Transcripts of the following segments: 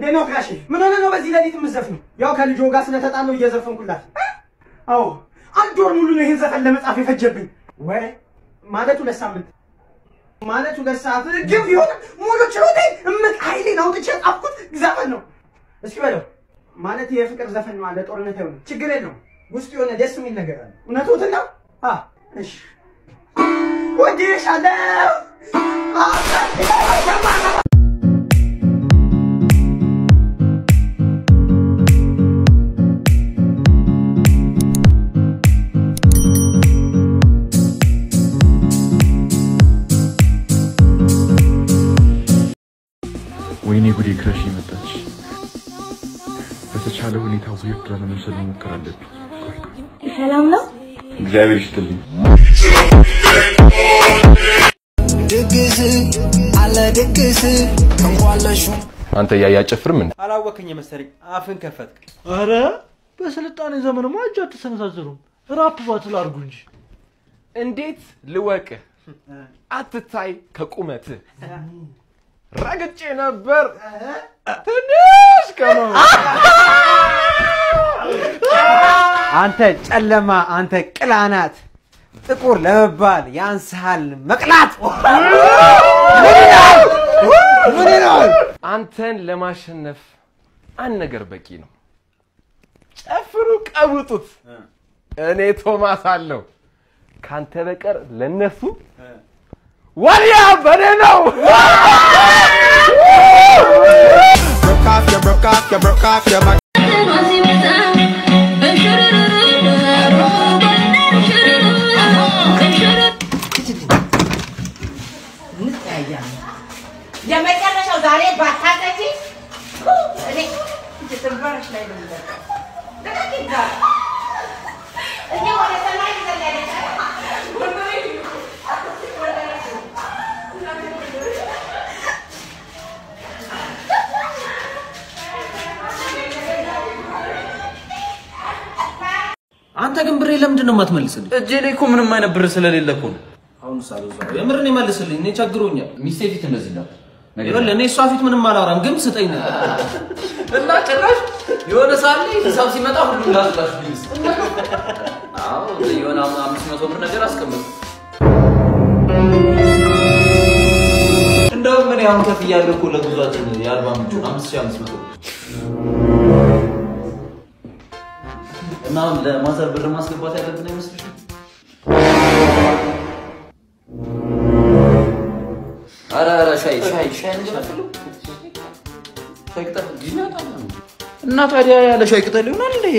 እንዴት ነው ጋሼ? ምን ሆነ ነው በዚህ ሌሊት የምትዘፍነው? ያው ከልጆ ጋር ስለተጣለው እየዘፈንኩላት። አዎ አንድ ወር ሙሉ ነው ይህን ዘፈን ለመጻፍ የፈጀብኝ። ወይ ማለት ሁለት ሳምንት ማለት ሁለት ሰዓት ግን ቢሆን ሙሉ ችሎቴ እምቅ ኃይሌን አውጥቼ ጻፍኩት ዘፈን ነው። እስኪ በለው ማለት የፍቅር ዘፈን ነው አለ ጦርነት አይሆንም። ችግር የለውም ውስጡ የሆነ ደስ የሚል ነገር አለ። እውነቱን ነው። አ እሺ ወድሻለሁ ወይኔ ጉዴ ክረሽ መጣች። በተቻለ ሁኔታ ውይድ ለመምሰል መሞከር አለብኝ። ሰላም ነው? እግዚአብሔር ይስጥልኝ። ድግስ አለ ድግስ እንኳለሹ አንተ እያያጨፍርም እንዴ? አላወክኝ መሰለኝ አፍን ከፈትክ። አረ በስልጣኔ ዘመንማ እጅ አትሰነዛዝሩም። ራፕ ባትል አድርጉ እንጂ። እንዴት ልወቅህ? አትታይ ከቁመትህ ረግጬ ነበር ትንሽ ቀኖ አንተ ጨለማ፣ አንተ ቅላናት፣ ጥቁር ለመባል ያንስሃል መቅላት። ምን ይላል? አንተን ለማሸነፍ አንድ ነገር በቂ ነው። ጨፍሩ፣ ቀውጡት። እኔ ቶማስ አለው ካንተ በቀር ለነሱ ወዲያ በኔ ነው። broke off you broke off you broke off your back የመጨረሻው ዛሬ ባታጠጪ እኔ ትንበረሽ ላይ ነው የሚበቃው። ልቀቅ ይባላል። እኔ ወደ ሰማይ ዘለለች። አንተ ግን ብሬ ለምንድን ነው የማትመልስልኝ? እጄ ላይ እኮ ምንም አይነት ብር ስለሌለ እኮ ነው። አሁን ሳልወዛው የምርን ይመልስልኝ። እኔ ቸግሮኛል። ሚስቴ ፊት እንደዚህ እንዳት ይኸውልህ እኔ እሷ ፊት ምንም አላወራም፣ ግን ስጠኝ ነገር እና ጭራሽ የሆነ ሰዓት ላይ ሂሳብ ሲመጣ ሁሉም ላስላሽ ቢልስ አዎ የሆነ አም- አምስት መቶ ብር ነገር አስቀምጥ። እንደውም እኔ አሁን ከፍ እያለሁ እኮ ለጉዟችን የአርባ ምንጩን አምስት ሺህ አምስት መቶ ብር እና ለማዘር ብር ማስገባት ያለብን አይመስልሽም? ኧረ ኧረ ሻይ ሻይ ሻይ እንጀራፍሉ ሻይ ቅጠል ጊዜ ያጣል እና ታዲያ ያለ ሻይ ቅጠል ይሆናል እንዴ?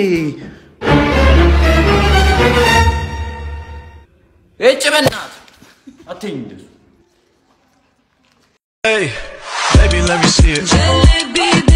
እጭ በእናትህ አትይኝ እንደሱ hey baby let me see it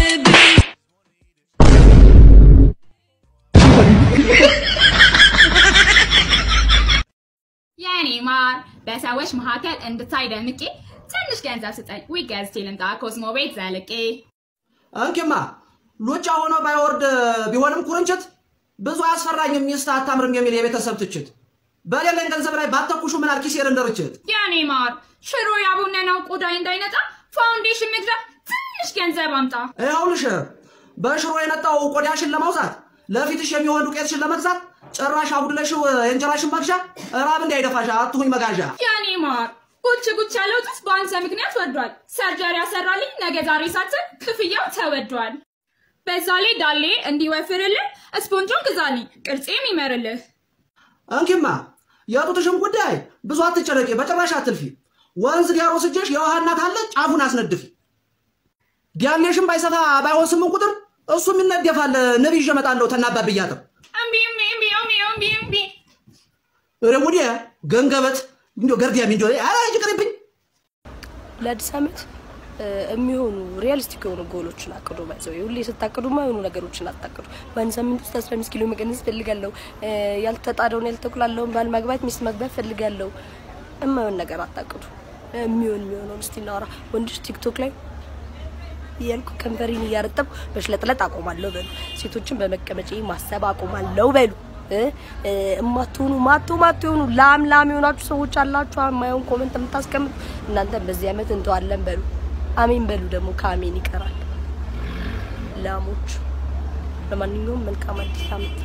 የኔ ማር በሰዎች መካከል እንድታይ ደምቄ ትንሽ ገንዘብ ስጠኝ። ዊ ገዝቼ ልምጣ ኮስሞ ቤት ዘልቄ። እንኪማ ሉጫ ሆኖ ባይወርድ ቢሆንም ኩርንችት ብዙ አያስፈራኝም ሚስት አታምርም የሚል የቤተሰብ ትችት በሌለኝ ገንዘብ ላይ ባተኩሹ ምን አልኪሴር እንደርችት የኔ ማር ሽሮ ያቡነነው ቆዳይ እንዳይነጣ ፋውንዴሽን መግዣ ትንሽ ገንዘብ አምጣ። ይኸውልሽ በሽሮ የነጣው ቆዳሽን ለማውጣት ለፊትሽ የሚሆን ዱቄትሽን ለመግዛት ጭራሽ አጉድለሽው የእንጀራሽን መግዣ ራብ እንዳይደፋሽ አትሁኝ መጋዣ የኔ ማር ጉች ጉች ያለው ጡት በአንተ ምክንያት ወርዷል። ሰርጀሪ ያሰራልኝ ነገ ዛሬ ሳትን ክፍያው ተወዷል። በዛ ላይ ዳሌ እንዲወፍርልህ ስፖንጆን ግዛልኝ ቅርጼም ይመርልህ። እንኪማ የጡትሽን ጉዳይ ብዙ አትጨነቂ፣ በጭራሽ አትልፊ። ወንዝ ዲያሮ ስጀሽ የውሃ እናት አለ ጫፉን አስነድፊ። ዲያሌሽን ባይሰፋ ባይሆን ስምን ቁጥር እሱም ይነደፋል። ንብ ይዤ እመጣለሁ ተናባብ እያጥር እምቢ እምቢ እምቢ እምቢ እምቢ እምቢ ኧረ ሙዲያ ገንገበት እንዲ ገርዲያም እንዲ ኧረ ይቅርብኝ። ለአዲስ ዓመት እ፣ የሚሆኑ ሪያሊስቲክ የሆኑ ጎሎችን አቅዱ። ባይዘው ሁሌ ስታቅዱ የማይሆኑ ነገሮችን አታቅዱ። በአንድ ሳምንት ውስጥ 15 ኪሎ መቀነስ ፈልጋለሁ፣ እ፣ ያልተጣደውን ያልተቁላለውን ባል ማግባት ሚስት ማግባት ፈልጋለሁ። የማይሆን ነገር አታቅዱ። የሚሆን የሚሆነውን እስቲ እናወራ። ወንዶች ቲክቶክ ላይ እያልኩ ከንፈሬን እያረጠብኩ በሽለጥለጥ አቆማለሁ በሉ። ሴቶችን በመቀመጫ ማሰብ አቆማለሁ በሉ። እ፣ እ፣ እማትሆኑ ማቶ ማቶ የሆኑ ላም ላም የሆናችሁ ሰዎች አላችሁ፣ የማይሆን ኮመንት የምታስቀምጡ እናንተም በዚህ ዓመት እንተዋለን በሉ። አሜን በሉ። ደግሞ ከአሜን ይቀራል። ላሞች። ለማንኛውም መልካም አዲስ ዓመት።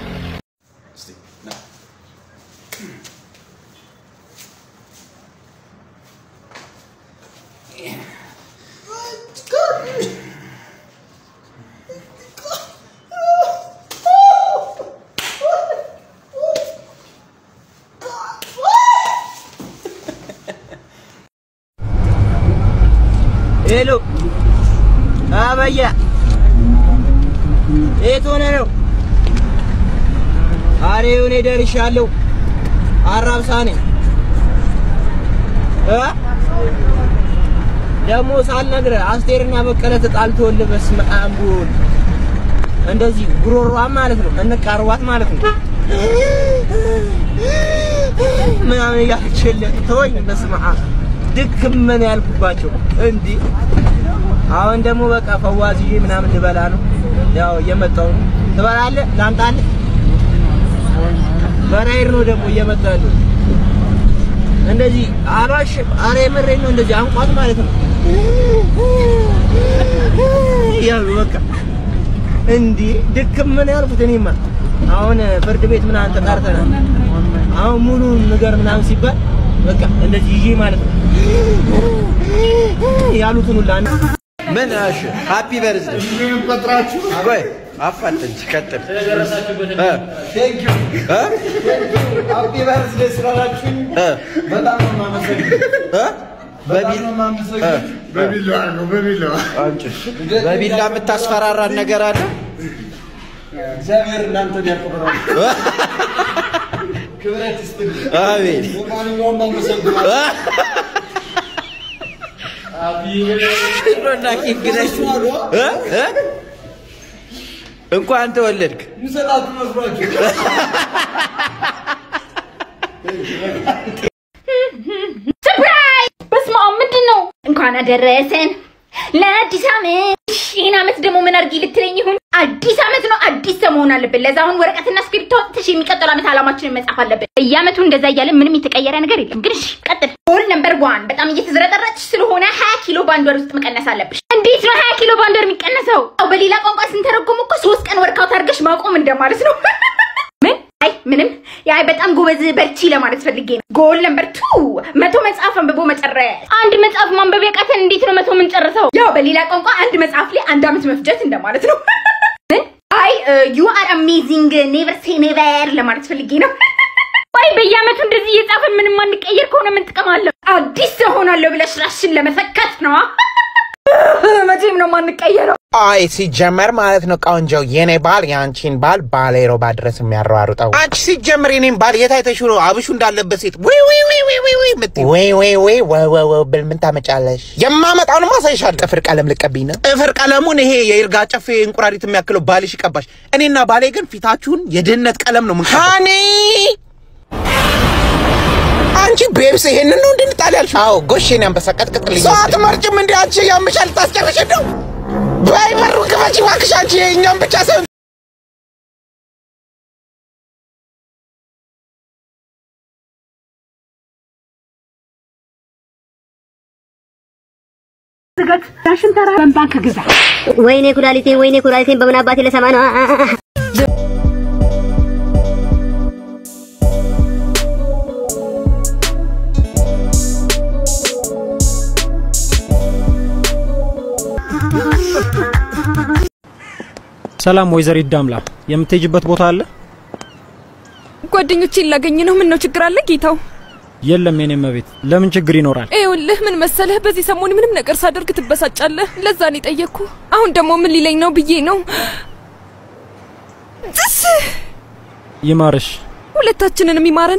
ሄሎ አበያ የት ሆነ ነው? አሬ እኔ ደርሻለሁ። አራብሳ ነኝ እ ደግሞ ሳልነግርህ አስቴርና በቀለ ተጣልተውልህ በስመ አብ ወወልድ እንደዚህ ጉሮሯን ማለት ነው እንቃርቧት ማለት ነው ምናምን እያለችልህ ተወኝ። በስመ አብ ድክም ምን ያልኩባቸው እንዲህ አሁን ደግሞ በቃ ፈዋዝዬ ምናምን ልበላ ነው። ያው እየመጣሁ ነው። ትበላለህ? ላምጣልህ? በራይር ነው ደግሞ እየመጣሁ ያለው። እንደዚህ አልዋሽም። ኧረ የምሬን ነው። እንደዚህ አንቋት ማለት ነው ያሉ በቃ እንዲህ ድክም ምን ያልኩት እኔማ አሁን ፍርድ ቤት ምናምን ተጣርተናል። አሁን ሙሉ ንገር ምናምን ሲባል በቃ እንደዚህ ይዤ ማለት ነው ያሉትን ሁላ ምን እሺ፣ ሃፒ በርዝ ቆጥራችሁ ቆይ አፋጥንች ቀጥል እ ቴንክ ዩ ሃፒ በርዝዴይ ስላላችሁኝ በጣም ነው የማመሰግነው። እ በቢል በቢላዋ ነው በቢላዋ አንቺ በቢላ የምታስፈራራን ነገር አለ? እግዚአብሔር እናንተን ያክብራል። ክብረት ይስጥልኝ። አሜን። ለማንኛውም አመሰግናለሁ። እና ኪንግ ነሽ እ እ እንኳን ተወለድክ። ምሰጣችሁ መስሏችሁ ሰርፕራይዝ! በስመ አብ ምንድን ነው? እንኳን አደረሰን ለአዲስ ዓመት። ይህን ዓመት ደግሞ ምን አድርጊ ልትለኝ ይሁን? አዲስ ዓመት ነው፣ አዲስ ሰው መሆን አለብን። ለዛ አሁን ወረቀትና እስክሪብቶ አውጥተሽ የሚቀጥለው ዓመት ዓላማችንን መጻፍ አለብን። በየዓመቱ እንደዛ እያለን ምንም የተቀየረ ነገር የለም። ግን እሺ ቀጥል። ጎል ነምበር ዋን በጣም እየተዝረጠረጥሽ ስለሆነ ሀያ ኪሎ በአንድ ወር ውስጥ መቀነስ አለብሽ። እንዴት ነው ሀያ ኪሎ በአንድ ወር የሚቀነሰው? አዎ በሌላ ቋንቋ ስንተረጎም እኮ ሶስት ቀን ወርካውት አድርገሽ ማቆም እንደማለት ነው። ምን? አይ ምንም። ያይ በጣም ጎበዝ በርቺ ለማለት ፈልጌ ነው። ጎል ነምበር ቱ መቶ መጽሐፍ አንብቦ መጨረስ። አንድ መጽሐፍ ማንበብ ያቃተን እንዴት ነው መቶ የምንጨርሰው? ያው በሌላ ቋንቋ አንድ መጽሐፍ ላይ አንድ ዓመት መፍጀት እንደማለት ነው። ምን? አይ ዩ አር አሜዚንግ ኔቨር ሴ ኔቨር ለማለት ፈልጌ ነው። ወይ በየዓመቱ እንደዚህ እየጻፈን ምንም አንቀየር ከሆነ ምን ጥቅም አለው? አዲስ ሰው ሆናለሁ ብለሽ ራስሽን ለመሰከት ነዋ። መቼም ነው ማንቀየረው። አይ ሲጀመር ማለት ነው ቆንጆው የኔ ባል የአንቺን ባል ባሌሮ ባድረስ የሚያሯሩጠው አንቺ ሲጀመር የኔን ባል የት አይተሽው ነው አብሹ እንዳለበት ሴት ወይ ወይ ወይ ወይ ወይ ወይ የምትይው? ወይ ወይ ወይ ወይ ወይ ወይ ብል ምን ታመጫለሽ? የማመጣውን ማሳይሻለሁ። ጥፍር ቀለም ልቀብኝ ነው። ጥፍር ቀለሙን ይሄ የይርጋ ጨፌ እንቁራሪት የሚያክለው ባልሽ ይቀባሽ። እኔና ባሌ ግን ፊታችሁን የድህነት ቀለም ነው ምን ሃኒ አንቺ ቤብስ ይሄንን ነው እንድንጣል ያልሽ? አዎ ጎሼን አንበሳ ቀጥቅጥልኝ። ሰው አትመርጭም እንዴ አንቺ? ያምሻል ታስጨርሽ ነው። በይ በሩ ክፈቺ እባክሽ አንቺ የእኛም ብቻ ሰው ዝገት ዳሽን ተራ በባንክ ግዛ። ወይኔ ኩላሊቴ፣ ወይኔ ኩላሊቴን በምን አባቴ ለሰማ ነው? አ- አ- አ- ሰላም ወይዘሪት ዳምላ፣ የምትሄጅበት ቦታ አለ? ጓደኞቼን ላገኝ ነው። ምን ነው ችግር አለ ጌታው? የለም የኔ መቤት፣ ለምን ችግር ይኖራል? ይኸውልህ ምን መሰለህ፣ በዚህ ሰሞን ምንም ነገር ሳደርግ ትበሳጫለህ። ለዛ ነው የጠየቅኩ። አሁን ደግሞ ምን ሊለኝ ነው ብዬ ነው። ጥስ ይማርሽ። ሁለታችንንም ይማረን።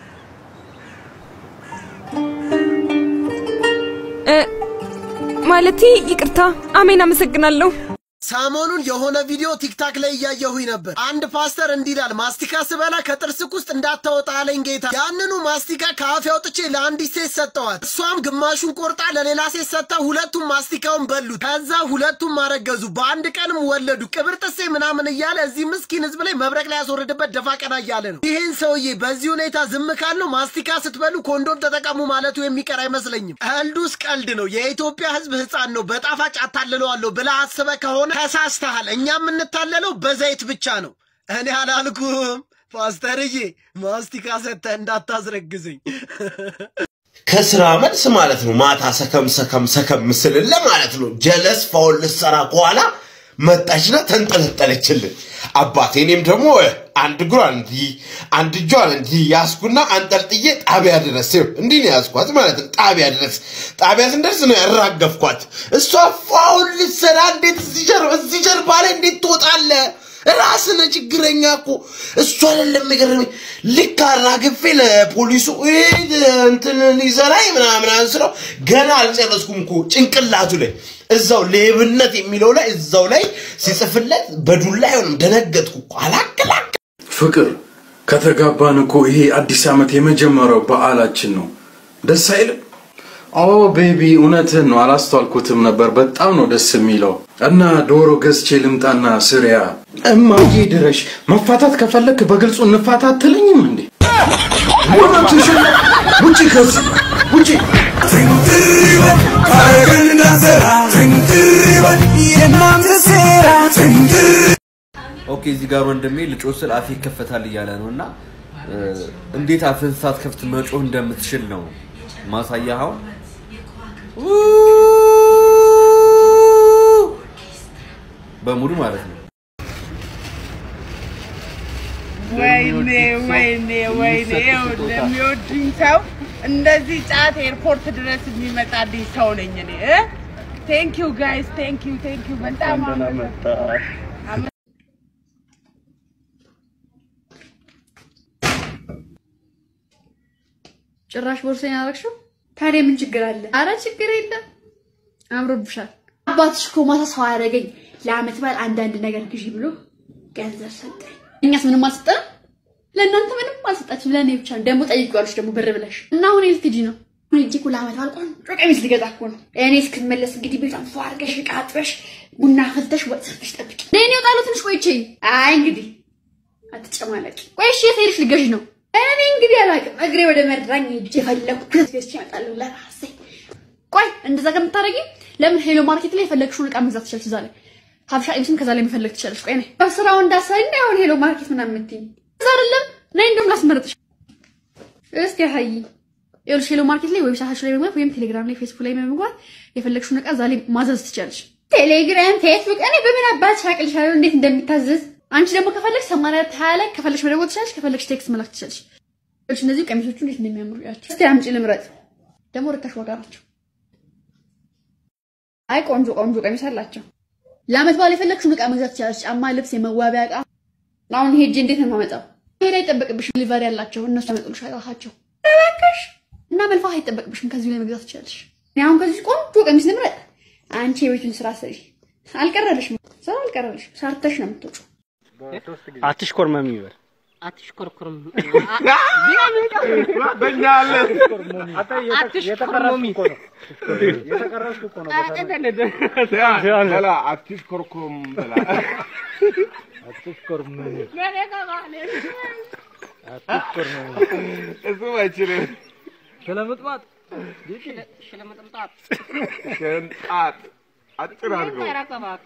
እ ማለቴ ይቅርታ። አሜን፣ አመሰግናለሁ። ሰሞኑን የሆነ ቪዲዮ ቲክታክ ላይ እያየሁኝ ነበር። አንድ ፓስተር እንዲህ ይላል፣ ማስቲካ ስበላ ከጥርስክ ውስጥ እንዳታወጣ አለኝ ጌታ። ያንኑ ማስቲካ ከአፌ አውጥቼ ለአንዲት ሴት ሰጠዋት። እሷም ግማሹን ቆርጣ ለሌላ ሴት ሰጥታ ሁለቱም ማስቲካውን በሉት። ከዛ ሁለቱም አረገዙ፣ በአንድ ቀንም ወለዱ። ቅብር ጥሴ ምናምን እያለ እዚህ ምስኪን ህዝብ ላይ መብረቅ ላይ ያስወርድበት ደፋ ቀና እያለ ነው። ይህን ሰውዬ በዚህ ሁኔታ ዝም ካለው ማስቲካ ስትበሉ ኮንዶም ተጠቀሙ ማለቱ የሚቀር አይመስለኝም። ቀልዱስ ቀልድ ነው። የኢትዮጵያ ህዝብ ህፃን ነው፣ በጣፋጭ አታልለዋለሁ ብለህ አስበህ ከሆነ ተሳስተሃል። እኛ የምንታለለው በዘይት ብቻ ነው። እኔ አላልኩም ፓስተርዬ፣ ማስቲካ ሰጥተህ እንዳታስረግዝኝ። ከስራ መልስ ማለት ነው። ማታ ሰከም ሰከም ሰከም ምስልለ ማለት ነው። ጀለስ ፋውል ልትሰራ ከኋላ መጣችና ተንጠለጠለችልን። አባቴ እኔም ደግሞ አንድ እግሯን እንዲህ አንድ እጇን እንዲህ ያስኩና አንጠልጥዬ ጣቢያ ድረስ ይኸው እንዲህ ነው ያስኳት ማለት ነው። ጣቢያ ድረስ ጣቢያ ስንደርስ ነው ያራገፍኳት። እሷ ፋውል ልትሰራ እንዴት እዚህ ጀርባ እዚህ ጀርባ ላይ እንዴት ትወጣለህ? ራስነ ችግረኛ እኮ እሱ አይደለም የገረመኝ። ልክ አራግፌ ለፖሊሱ "እህ፣ እንትን ሊዘራኝ ምናምን አንስለው ገና አልጨረስኩም እኮ ጭንቅላቱ ላይ እዛው ሌብነት የሚለው ላይ እዛው ላይ ሲጽፍለት በዱላ አይሆንም። ደነገጥኩ እኮ አላቅላቅ ፍቅር ከተጋባን እኮ ይሄ አዲስ ዓመት የመጀመሪያው በዓላችን ነው። ደስ አይልም? ኦ ቤቢ እውነትህን ነው፣ አላስተዋልኩትም ነበር። በጣም ነው ደስ የሚለው። እና ዶሮ ገዝቼ ልምጣና ስሪያ። እማዬ ድረሽ። መፋታት ከፈለክ በግልጹ እንፋታ አትለኝም እንዴ? እውነትሽን ነው። ውጪ ከዚህ ውጪ። ኦኬ እዚህ ጋር ወንድሜ ልጮህ ስል አፌ ይከፈታል እያለ ነው እና እ፣ እንዴት አፍህን ሳትከፍት መጮህ እንደምትችል ነው ማሳያኸው። በሙሉ ማለት ነው። ወይኔ ወይኔ ወይኔ ይኸውልህ የሚወዱኝ ሰው እንደዚህ ጫት ኤርፖርት ድረስ የሚመጣልኝ ሰው ነኝ እኔ ቴንክ ዩ ጋይስ ቴንክ ዩ ቴንክ ዩ በጣም አመሰግናለሁ። ጭራሽ ቦርሳዬን አደረግሽው? ታዲያ ምን ችግር አለ? አረ ችግር የለም፣ አምሮብሻል። አባትሽ እኮ ማታ ሰው አያደርገኝ ለአመት በዓል አንዳንድ ነገር ግዢ ብሎ ገንዘብ ሰጠኝ። እኛስ ምንም አልሰጠንም። ለእናንተ ምንም አልሰጣችም፣ ለእኔ ብቻ ነው። ደግሞ ጠይቂዋለሽ ደግሞ ብር ብለሽ እና አሁን የት ልትሄጂ ነው? አሁን ሂጅ እኮ ለአመት በዓል ቆንጆ ቀሚስ ልገዛ እኮ ነው። እኔ እስክትመለስ እንግዲህ ቤቷን ፏ አድርገሽ ዕቃ አጥበሽ ቡና አፍልተሽ ወጥ ሰርተሽ ጠብቂ። እኔ እወጣለሁ ትንሽ ቆይቼ። አይ እንግዲህ አትጨማለቂ። ቆይ እሺ የት ሄድሽ ልትገዢ ነው? እኔ እንግዲህ አላውቅም። እግሬ ወደ መድራኝ ሄጄ የፈለኩት ገዝቼ እመጣለሁ ለራሴ። ቆይ እንደዛ ከምታደርጊ ለምን ሄሎ ማርኬት ላይ የፈለግሽውን ዕቃ መግዛት ትችላለሽ። እዛ ላይ ሀበሻ ቀሚስም ከዛ ላይ መፈለግ ትችላለሽ። ቆይ ነይ በስራው እንዳሳይ እና አሁን ሄሎ ማርኬት ምናምን የምትይኝ እዛ አይደለም። ነይ እንደውም ላስመርጥሽ። እስኪ ሀይ ይኸውልሽ ሄሎ ማርኬት ላይ ዌብሳይታቸው ላይ በመግባት ወይም ቴሌግራም ላይ ፌስቡክ ላይ በመግባት የፈለግሽውን ዕቃ እዛ ላይ ማዘዝ ትችላለሽ። ቴሌግራም፣ ፌስቡክ እኔ በምን አባትሽ አቅልሻለሁ እንዴት እንደሚታዘዝ። አንቺ ደግሞ ከፈለግሽ ሰማንያ ሀያ ላይ ከፈለግሽ መደወል ትችላለሽ፣ ከፈለግሽ ቴክስት መላክ ትችላለሽ። ይኸውልሽ እነዚህ ቀሚሶቹ እንዴት እንደሚያምሩ ያቸው። እስቲ አምጪ ልምረጥ። ደግሞ ርካሽ ዋጋ ናቸው። አይ ቆንጆ ቆንጆ ቀሚስ አላቸው። ለአመት በዓል የፈለግሽውን ዕቃ መግዛት ትችላለሽ። ጫማ፣ ልብስ፣ የመዋቢያ ዕቃ። አሁን ሄጄ እንዴት ነው የማመጣው? ሄዳ አይጠበቅብሽም። ሊቨሪ ያላቸው እነሱ ያመጡልሻል ራሳቸው። እባክሽ እና መልፋት አይጠበቅብሽም። ከዚሁ ላይ መግዛት ትችላለሽ። እኔ አሁን ከዚህ ቆንጆ ቀሚስ ልምረጥ። አንቺ የቤቱን ስራ ስሪ። አልቀረልሽም፣ ስራ አልቀረልሽም። ሰርተሽ ነው የምትወጪው። አትሽኮርመም ይበል አትሽኮርኩርም በእኛ አለ አትሽኮርመሚ የተቀረስኩ እኮ ነው በላ አትሽኮርኩም በላ አትሽኮርመም እሱም አይችልም። ስለምጥማጥ ሽለመጥምጣት ሸንጣጥ አጭር አድርገው ተረከባት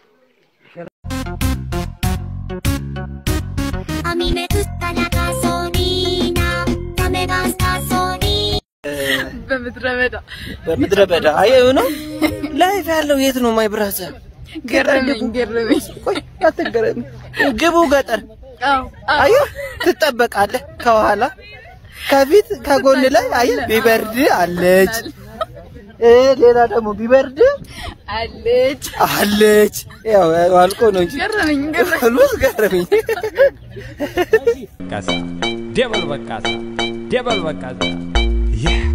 በምድረ በዳ በምድረ በዳ አየሁ ነው ላይፍ ያለው የት ነው ማይ ብራዘር? ገረመኝ ገረመኝ። ቆይ አትገረም። ግቡ ገጠር አዎ አየሁ ትጠበቃለህ። ከኋላ ከፊት ከጎን ላይ አየህ ቢበርድ አለች እ ሌላ ደግሞ ቢበርድ አለች አለች። ያው አልቆ ነው እንጂ ገረመኝ ገረመኝ ሁሉስ ገረመኝ። በቃሳ ደበል በቃሳ ደበል በቃሳ